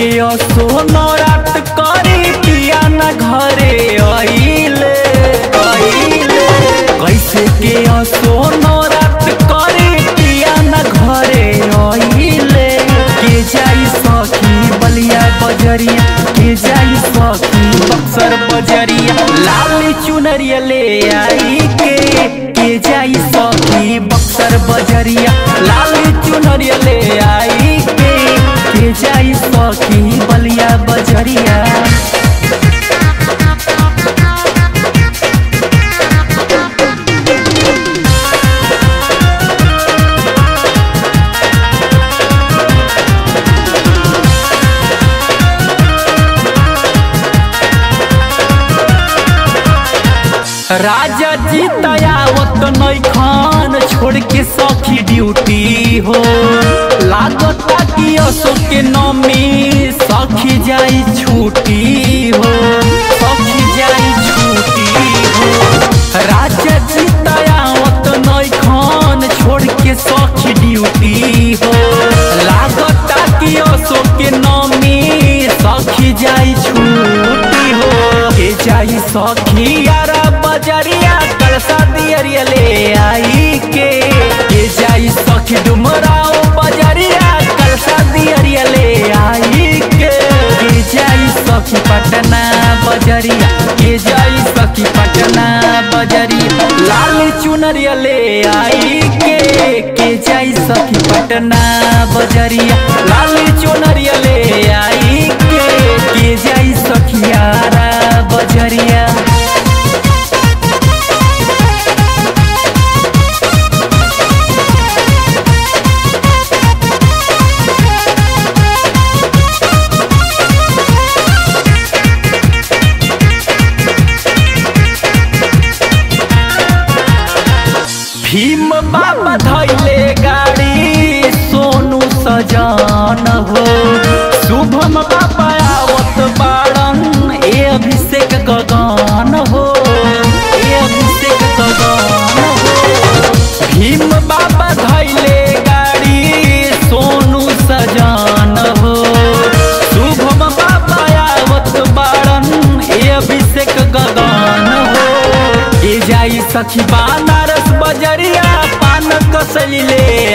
सोनरात करी पिया न घरे आइले आइले कैसे के सोनरात करी पिया न घरे आइले के जाई सखी बलिया बजरिया के जाई सखी बक्सर बजरिया लाल चुनरिया ले आई के के जाई सखी बक्सर बजरिया लाल चुनरिया ले आई के के जाई सखी बलिया बजरिया राजा जी तयावत नैखान छोड़ के सखी ड्यूटी हो लागता कि अशोक के नमी सखी जाई छुट्टी हो सखी जाई छुट्टी हो राजा जी तयावत नैखान छोड़ के सखी ड्यूटी हो लागता कि अशोक के नमी सखी जाई छुट्टी हो के जाई सखी यारा बजरिया कलसा दियरिया ले आई के के जाई सखी डुमराओ बजरिया कलसा दियरिया ले आई के के जाई सखी पटना बजरिया के जाई सखी पटना बजरिया लाल चुनरिया ले आई के के जाई सखी पटना बजरिया लाल चुनरिया ले आई के के जाई सखियारा बजरिया भीम बाबा धैले गाड़ी सोनू सजान हो शुभम बाबा आवत बाड़न ए अभिषेक गगन हो ए अभिषेक गगन हो भीम बाबा धैले गाड़ी सोनू सजान हो शुभम बाबा आवत बाड़न ए अभिषेक गगन हो ए जाई सखी बनारस बजरिया पान कसली ले